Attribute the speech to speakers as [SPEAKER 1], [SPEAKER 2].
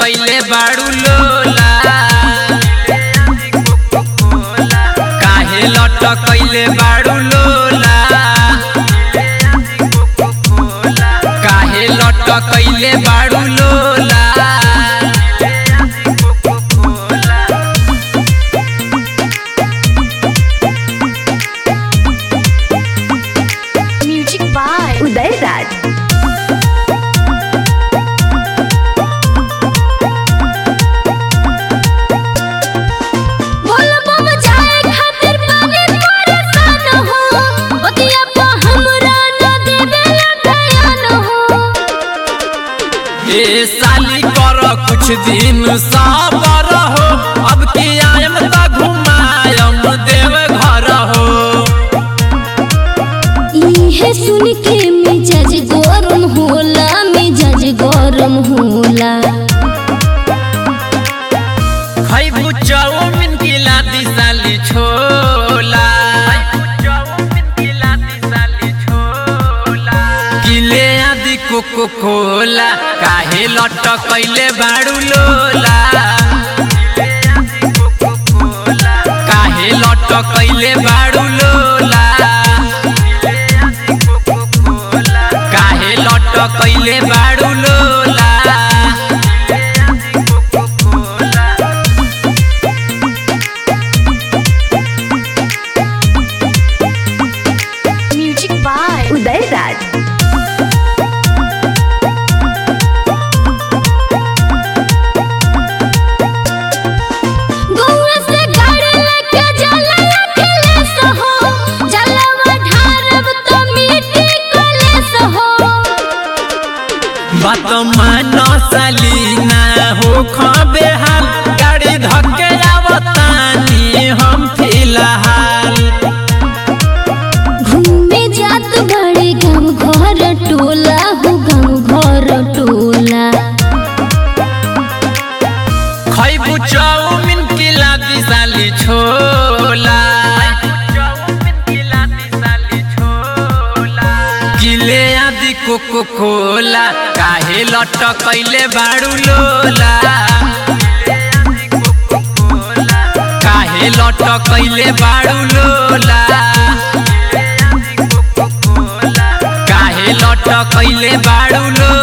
[SPEAKER 1] लटकैले बाड़ू लोला काहे लटकैले बाड़ू लोला काहे लटकैले बाड़ू लोला
[SPEAKER 2] म्यूजिक बाय
[SPEAKER 3] उदय राज
[SPEAKER 2] बोल बम जाए खातिर पानी परेशान हो ओतिया पा हमरा न देवे ध्यान हो
[SPEAKER 1] ए साली कर कुछ दिन सबर हो अब की आयम त घुमायम देव घर हो
[SPEAKER 2] इहे सुन के मिजाज गरम होला मिजाज गरम होला
[SPEAKER 1] खैबू चाउमिन की लादी साली छोला किले आदि कोको कोला काहे लटकैले बाड़ू लोला काहे लटकैले बाड़ू लोला काहे लटकैले बाड़ू लोला
[SPEAKER 2] म्यूजिक बाय
[SPEAKER 3] उदय राज
[SPEAKER 2] गौआ से गाड़ी लेके जाला अकेले सहो जलवा ढारब तो मिट्टी कलेस हो
[SPEAKER 1] बात मान सलीना हो खबे हाल गाड़ी धक्के आवतानी हम फिलहाल
[SPEAKER 2] घूमे जात बड़े गाँव घर टोला हो गाँव घर टोला
[SPEAKER 1] खैबू चाउमिन की लादी साली छोला किले आदि कोको कोला काहे लटकैले बाड़ू लोला काहे लटकैले बाड़ू लोला काहे लटकैले बाड़ू लोला